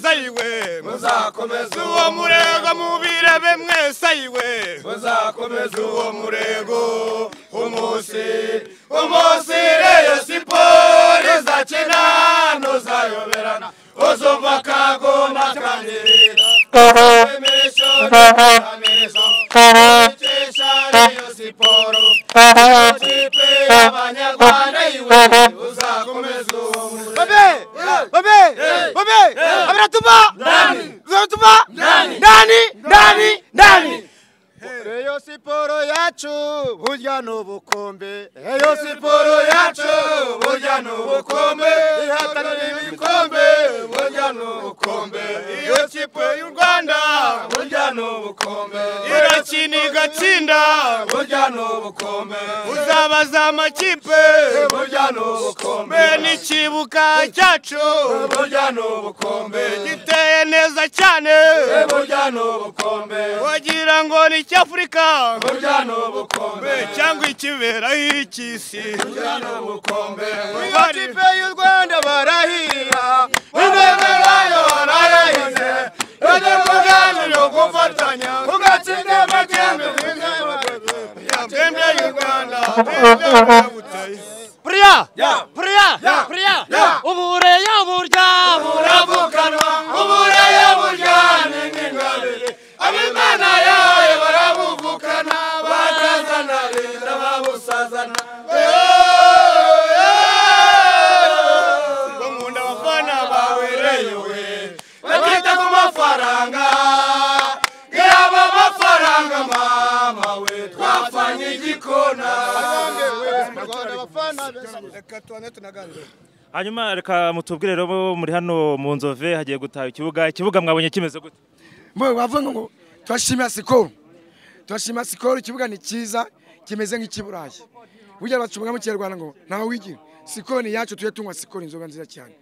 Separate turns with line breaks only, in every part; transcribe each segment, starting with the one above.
sayiwe
muzakomeza
uwo murego mubirebe mwese ayiwe
muzakomeza uwo murego umunsi umunsi reyo siporo izakina ntuzayoberana uzumva akagoma kandida wemeresho ntizaneresho ukesha reyo siporo ikipe y'abanyarwanda yiwe uzakomeza uwo murego
Babe! Babe! Babe! Abaratuma!
Nani?
Abaratuma!
Nani?
Nani? Nani? Nani? Reyo siporo yacu burya n'ubukombe Reyo
siporo yacu burya ni ubukombe ihatanira ibikombe burya ni ubukombe iyo kipe y'u rwanda burya ni ubukombe
irakina igatsinda
burya ni ubukombe
uzabaza amakipe
burya ni ubukombe
be n'ikibuga cyacu
burya ni ubukombe
giteye neza cyane
burya ni ubukombe
wagira ngo ni icy'afurika
burya ni ubukombe
cyangwa ikiberaho icy'isi
burya ni ubukombe
Iyo kipe y'u Rwanda barahira
intebe nayo warayize iyo kuganira gufatanya ugatsinda amakipe
twembe y'u rwanda twembe y'urwibutso.
Priya!
Yeah.
Priya!
Yeah.
Priya!
Yeah.
Ubureyo burya!
buravukanwa uburaya buryane n'ingabire ab'imana yayo barabuvukana bakazana leta babusazana
bo mu nda abafana bawe
bawereyewe bakita ku mafaranga yaba amafaranga mama we twapfanye igikona
hanyuma reka mutubwire rero muri hano mu nzove hagiye gutaha ikibuga ikibuga mwabonye kimeze gute
mwe bavuga ngo turashimira sikoro turashimira sikoro ikibuga ni cyiza kimeze nk'icy'iburayi burya bacunga mu kinyarwanda ngo ntawe wigira sikoro ni iyacu tujye tunywa sikoro inzoga nziza cyane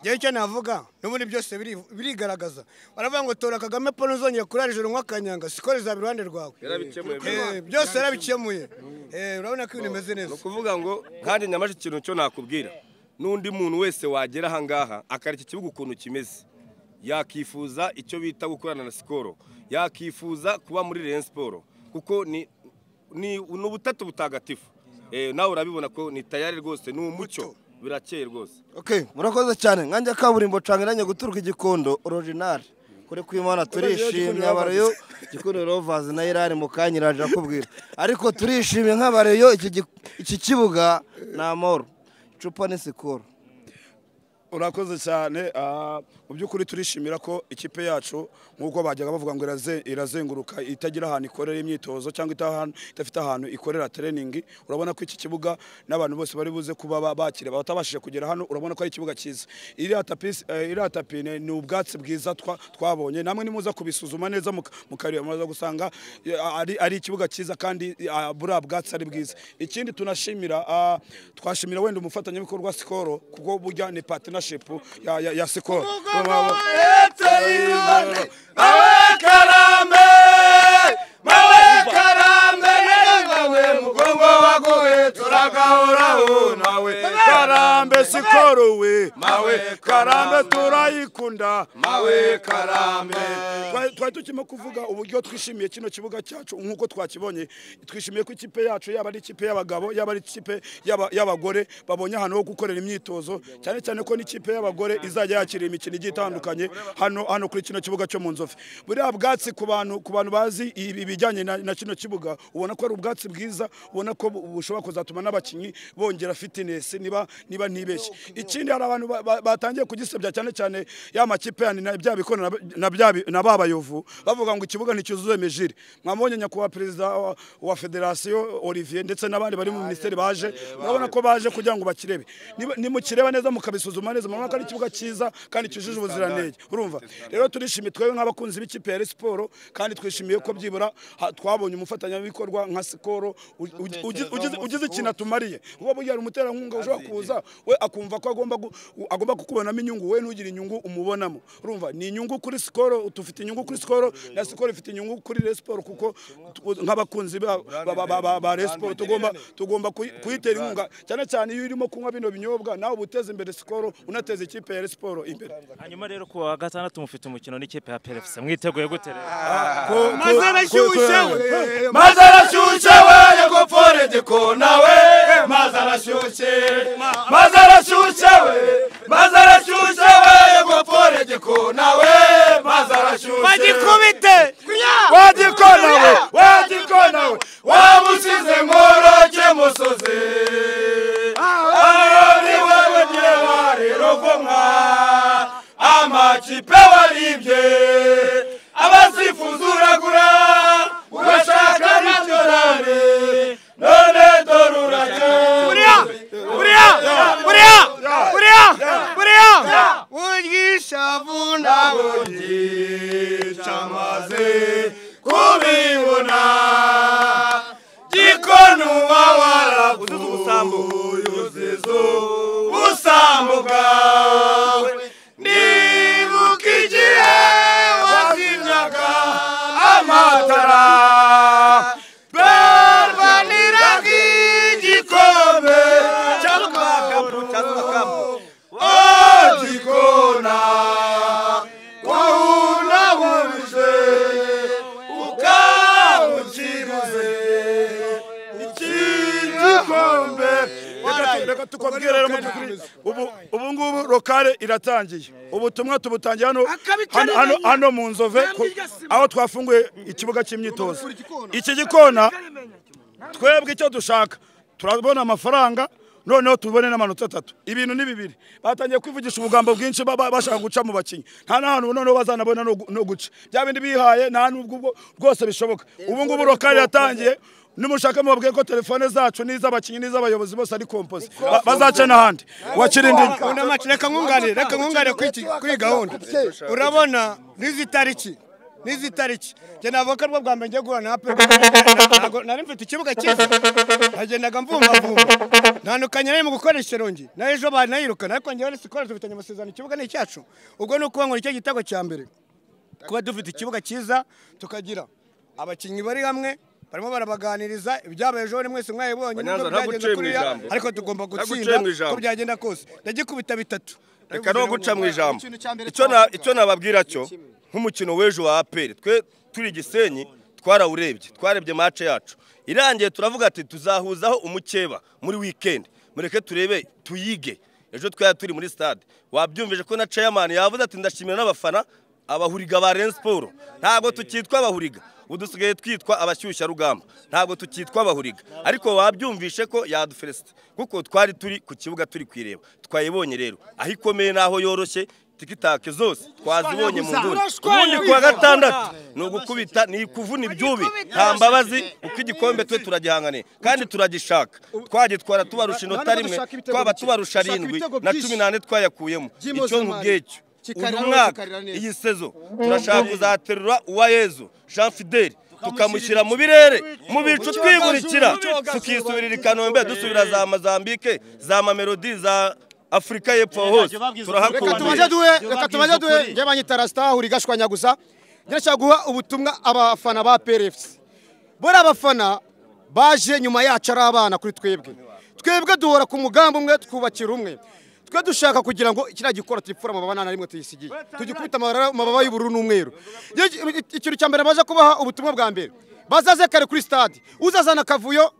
Jewe icyo navuga n'ubundi byose biri- birigaragaza baravuga ngo tora Kagame Paul uzongera kurara ijoro nk'akanyanga sikoro izaba iruhande rwawe Eh, byose yarabikemuye Eh, urabona ko ibintu bimeze neza
ni ukuvuga ngo kandi nyamasheke ikintu cyo nakubwira n'undi muntu wese wagera ahangaha akareka ikibuga ukuntu kimeze yakifuza icyo bita gukorana na sikoro yakifuza kuba muri reyo siporo kuko ni ni ni ubutatu butagatifu Eh, nawe urabibona ko ni tayari rwose ni umucyo birakeye rwose
Okay, murakoze cyane nkanjye kaburimbo cangiranye guturuka igikondo original kuri kwimana turishimye abareyo gikondo rovers na irani mu kanya iraje akubwira ariko turishimye nk'abareyo iki gi- iki kibuga ni amahoro icupa ni sikoro
urakoze cyane ah, mu by'ukuri turishimira ko ikipe yacu nk'uko bajyaga bavuga ngo iraze- irazenguruka itagira ahantu ikorera imyitozo cyangwa itahan- idafite ahantu ikorera training urabona ko iki kibuga n'abantu bose bari buze kuba ba- bakira batabashije kugera hano urabona ko ari ikibuga cyiza iriya tapi s- eh, iriya tapi ni ni ubwatsi bwiza twa- twabonye namwe nimuza kubisuzuma neza muka- mukareba muraza gusanga eh, ari ari ikibuga cyiza kandi ah, buriya bwatsi ari bwiza ikindi tunashimira ah, twashimira wenda umufatanyabikorwa sikoro kuko burya ni partnership ya, ya, ya sikoro
mawe karambe mawe karambe nirenganywe mugongo waguhe turagahoraho nawe karambe sikoro we mawe karambe turayikunda mawe karambe
Twari- twari tukimo kuvuga uburyo twishimiye kino kibuga cyacu nk'uko twakibonye twishimiye ko ikipe yacu yaba ari ikipe y'abagabo yaba ari ikipe y'aba- y'abagore babonye ahantu ho gukorera imyitozo cyane cyane ko n'ikipe y'abagore izajya yakira imikino igiye itandukanye hano hano kuri kino kibuga cyo mu nzovu buriya bwatsi ku bantu ku bantu bazi ibi- ibijyanye na na kino kibuga ubona ko ari ubwatsi bwiza ubona ko bu- bushobora kuzatuma n'abakinnyi bongera fitinesi niba niba ntibeshye ikindi hari abantu ba- ba- batangiye kugisebya cyane cyane ya makipe yani na bya bikona na- na bya bi- na babayovu bavuga ngo ikibuga nticyuzuye mejire mwabonye nyakubahwa perezida wa- wa federasiyo Olivier ndetse n'abandi bari mu minisiteri baje murabona ko baje kugira ngo bakirebe Niba- nimukireba neza mukabisuzuma neza murabona ko ari ikibuga cyiza kandi cyujuje ubuziranenge urumva rero turishimiye twebwe nk'abakunzi b'ikipe ya Rayon siporo kandi twishimiye ko byibura ha- twabonye umufatanyabikorwa nka sikoro ugize ugize ikintu atumariye uba bugira umuterankunga ushobora kuza akifuza we akumva ko agomba gu- agomba kukubonamo inyungu we ntugire inyungu umubonamo urumva ni inyungu kuri sikoro tufite inyungu kuri sikoro na sikoro ifite inyungu kuri resiporo kuko tu- nk'abakunzi ba- ba- ba- ba- ba- ba resiporo tugomba tugomba kuyi- kuyitera inkunga cyane cyane iyo urimo kunywa bino binyobwa nawe uba uteza imbere sikoro unateza ikipe ya resiporo imbere
hanyuma rero ku wa gatandatu mufite umukino n'ikipe ya perefuse mwiteguye gute rero
mazina ashyushye we
maze arashyushye we yagopfore gikona we maze arashyushye maze arashyushye we maze arashyushye we yagopfore gikona we maze arashyushye
bagikubite
wagikona we wagikona we wamusize mworoke musozi aho ni wewe nyeba rero vomwa amakipe waribye abasifuzi uragura ugashaka nicyo rane none dore urajya
buriya buriya buriya buriya buriya uryishavu nawe
cyamaze kubibona gikonuwa waragusambu yuzizo ubusambo bwawe nibuka igihe wazimyaga amatara barwaniraga igikombe cy'amakapu ogikona wawunahurije ukamukiruze ikigikombe
reka tukubwire rero mu by'ukuri ubu ubu ngubu lokale iratangiye ubutumwa tubutangiye hano hano- hano hano mu nzove ku- aho twafunguye ikibuga cy'imyitozo iki gikona twebwe icyo dushaka turabona amafaranga noneho tubone n'amanota atatu ibintu ni bibiri batangiye kwivugisha ubugambo bwinshi baba bashaka guca mu bakinnyi nta n'ahantu noneho bazanabona no gu- no guca bya bindi bihaye nta n'ubwo ubwo rwose bishoboka ubu ngubu rokari yatangiye nimushaka mubabwiye ko telefone zacu n'iz'abakinnyi n'iz'abayobozi bose ari kompoze Ba- bazace n'ahandi wakirindinye
Ubundi amacu reka nkungane reka nkungane kuri iki- kuri iyi gahunda urabona n'izi tariki n'izi tariki njye navuga ko bwa mbere njya guhura na aperi ntabwo nari mfite ikibuga cyiza nagendaga mvumbavumba ntandukanye nari mu gukoresha irongi na ejo banayirukana ariko njyewe sikora dufitanye amasezerano ikibuga ni icyacu ubwo ni ukuvuga ngo nicyo gitego cya mbere kuba dufite ikibuga cyiza tukagira abakinnyi bari hamwe barimo barabaganiriza ibyabaye ejo bundi mwese mwayibonye
Banyanza,
nubwo
ntaguce
byagenze
mu
kuriya
ijambo.
ariko tugomba
Ntaguce
gutsinda
mu ijambo.
ko byagenda kose ndagikubita bitatu
reka no guca mu ijambo icyo na- icyo nababwira cyo nk'umukino w'ejo wa aperi twe turi gisenyi twarawurebye twarebye mace yacu irangiye turavuga ati tuzahuzaho umukeba muri wikendi mureke turebe tuyige ejo twari turi muri stade wabyumvije ko na ceyamani yavuze ati ndashimira n'abafana abahuriga ba Rayon Sport ntabwo tukitwa abahuriga ubu dusigaye twitwa abashyushyarugamba ntabwo tukitwa abahuriga ariko wabyumvishe ko yaduferesite kuko twari turi ku kibuga turi kwireba twayibonye rero aho ikomeye n'aho yoroshye tikitake zose twazibonye mu nguni ubundi ku wa gatandatu ni ugukubita ni kuvuna ibyubi nta mbabazi uko igikombe twe turagihanganiye kandi turagishaka twagitwara tubarusha inota rimwe twaba tubarusha arindwi na cumi n'ane twayakuyemo icyo nkubwiye cyo uyu mwaka iyi sezo turashaka kuzaterura uwa yezu jean fideli tukamushyira mu birere mu bicu twigurikira tukisubirira i kanombe dusubira za mazambike za mamelodi za afurika y'epfo aho hose
reka tumaze
turahakumbuye
duhe reka tumaze duhe njye banyita rasita urigashwanya gusa njye nshaka guha ubutumwa abafana ba PRFC bora abafana baje nyuma yacu ari abana kuri twebwe twebwe duhora ku mugambi umwe twubakira umwe twe dushaka kugira ngo kiriya gikora tuyipfura amababa nta na rimwe tuyisigiye tugikubita amabara- amababa y'ubururu n'umweru Njye iki- ikintu cya mbere baje kubaha ubutumwa bwa mbere bazaze kare kuri stade uzazana akavuyo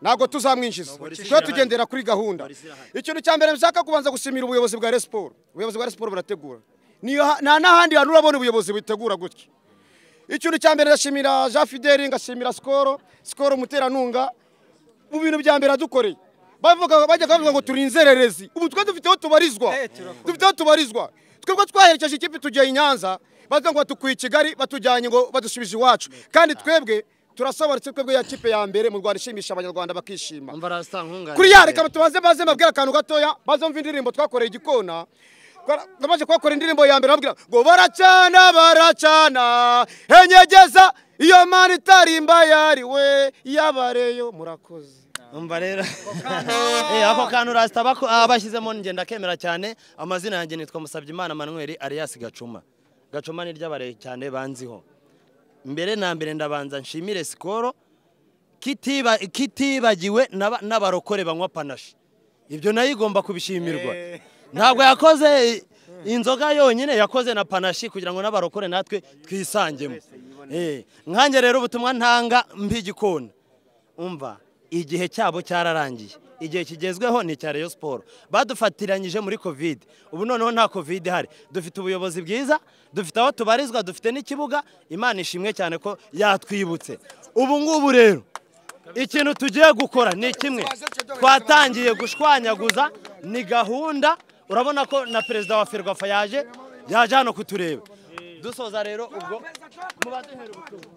ntabwo tuzamwinjiza tujya tugendera kuri gahunda ikintu cya mbere nshaka kubanza gushimira ubuyobozi bwa resiporo ubuyobozi bwa resiporo burategura Niyo ha- nta n'ahandi hantu urabona ubuyobozi butegura gutya ikintu cya mbere ndashimira jean fideli ngashimira sikoro sikoro umuterankunga mu bintu bya mbere yadukoreye bavuga bajya bavuga ngo turi inzererezi ubu twe dufite aho tubarizwa dufite aho tubarizwa twebwe twaherekeje ikipe tugiye i nyanza bavuga ngo batukuye i kigali batujyanye ngo badusubije iwacu kandi twebwe turasobanutse twebwe ya kipe ya mbere mu rwanda ishimisha abanyarwanda bakishima kuri ya reka tubanze baze mbabwire akantu gatoya baze mva indirimbo twakoreye igikona Twara- bamaze kuhakora indirimbo ya mbere babwira ngo baracana baracana henyegeza iyo mana itarimba yariwe yabareyo murakoze
umva rero Eh, ako kantu rasita bako- abashyizemo ngenda akemera cyane amazina yanjye nitwa Musabyimana Manuel Arias Gacuma Gacuma ni ry'abare cyane banziho mbere na mbere ndabanza nshimire sikoro kitiba kitibagiwe n'aba- n'abarokore banywa panashi ibyo nayo igomba kubishimirwa ntabwo yakoze inzoga yonyine yakoze na panashi kugira ngo n'abarokore natwe twisangemo Eh, nkanjye rero ubutumwa ntanga mbigikona umva igihe cyabo cyararangiye igihe kigezweho ni icya Rayon Sport badufatiranyije muri covid ubu noneho nta covid ihari dufite ubuyobozi bwiza dufite aho tubarizwa dufite n'ikibuga imana ishimwe cyane ko yatwibutse ubu ngubu rero ikintu tugiye gukora ni kimwe twatangiye gushwanyaguza ni gahunda urabona ko na perezida wa ferwafa yaje yaje hano kutureba dusoza rero ubwo mubaduhere ubutumwa